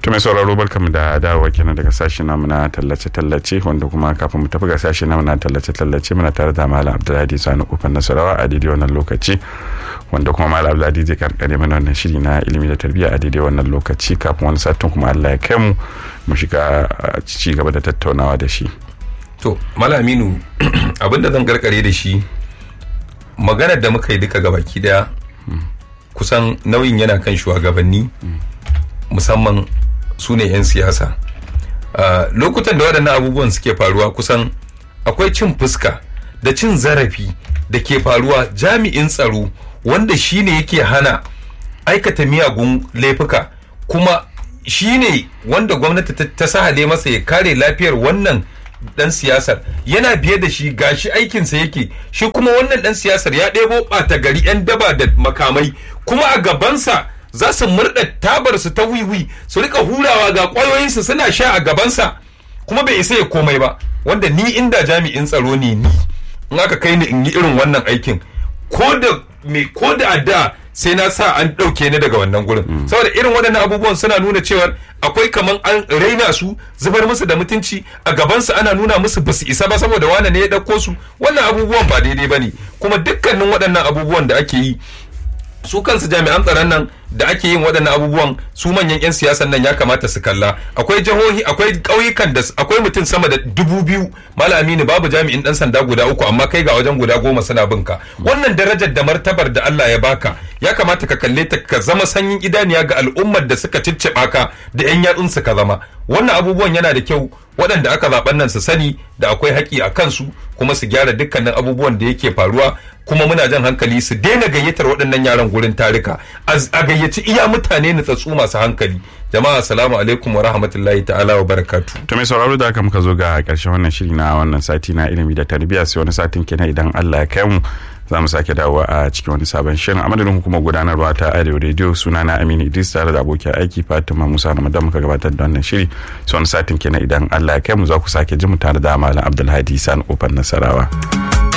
to mai sauraro barkamu da dawowa kenan daga sashi namu na tallace-tallace wanda kuma kafin mu tafi ga sashi namu na tallace-tallace muna tare da malam abdullahi sani kofar nasarawa a daidai wannan lokaci wanda kuma malam abdullahi zai karkare mana wannan shiri na ilimi da tarbiyya a daidai wannan lokaci kafin wani satin kuma allah ya kai mu mu shiga ci gaba da tattaunawa da shi to malam aminu abin da zan karkare da shi maganar da muka yi duka gabaki daya kusan nauyin yana kan shugabanni musamman su ne 'yan siyasa lokutan da waɗannan abubuwan suke faruwa kusan akwai cin fuska da cin zarafi da ke faruwa jami'in tsaro wanda shi ne yake hana aikata miyagun laifuka kuma shi ne wanda gwamnati ta sahale masa ya kare lafiyar wannan dan siyasar yana biye da shi gashi aikinsa yake shi kuma wannan dan siyasar ya ɗebo ɓata gari 'yan daba da makamai kuma a gabansa za su murɗa tabarsu ta wiwi su rika hurawa ga ƙwayoyinsu suna sha a gabansa kuma bai isa ya komai ba wanda ni inda jami'in tsaro ne ni in aka kai ni in yi irin wannan aikin ko da me ko da da sai na sa an ɗauke ni daga wannan gurin saboda irin waɗannan abubuwan suna nuna cewa akwai kaman an raina su zubar musu da mutunci a gabansu ana nuna musu basu isa ba saboda wane ne ya ɗauko su wannan abubuwan ba daidai ba ne kuma dukkanin waɗannan abubuwan da ake yi su kansu jami'an tsaron nan da ake yin waɗannan abubuwan su manyan 'yan siyasan nan ya kamata su kalla akwai jihohi akwai ƙauyukan da akwai mutum sama da dubu biyu malami ne babu jami'in ɗan sanda guda uku amma kai ga wajen guda goma suna bin ka wannan darajar da martabar da Allah ya baka ya kamata ka kalle ta ka zama sanyin idaniya ga al'ummar da suka cicciɓa ka da 'yan yatsunsu ka zama wannan abubuwan yana da kyau waɗanda aka zaɓen nan su sani da akwai haƙƙi a kansu kuma su gyara dukkanin abubuwan da yake faruwa kuma muna jan hankali su daina gayyatar waɗannan yaran gurin tarika a gayyaci iya mutane nutsatsu masu hankali jama'a assalamu alaikum wa rahmatullahi ta'ala wa barakatu to mai sauraro da aka muka zo ga ƙarshen wannan shiri na wannan sati na ilimi da tarbiyya sai wani satin kenan idan Allah ya kai mu za mu sake dawowa a cikin wani sabon shirin a madadin hukumar gudanarwa ta arewa radio suna na aminu idris tare da abokin aiki fatima musa ramadan muka gabatar da wannan shiri sai wani satin kenan idan allah ya kai mu za ku sake ji mu tare da malam abdulhadi sani kofar nasarawa.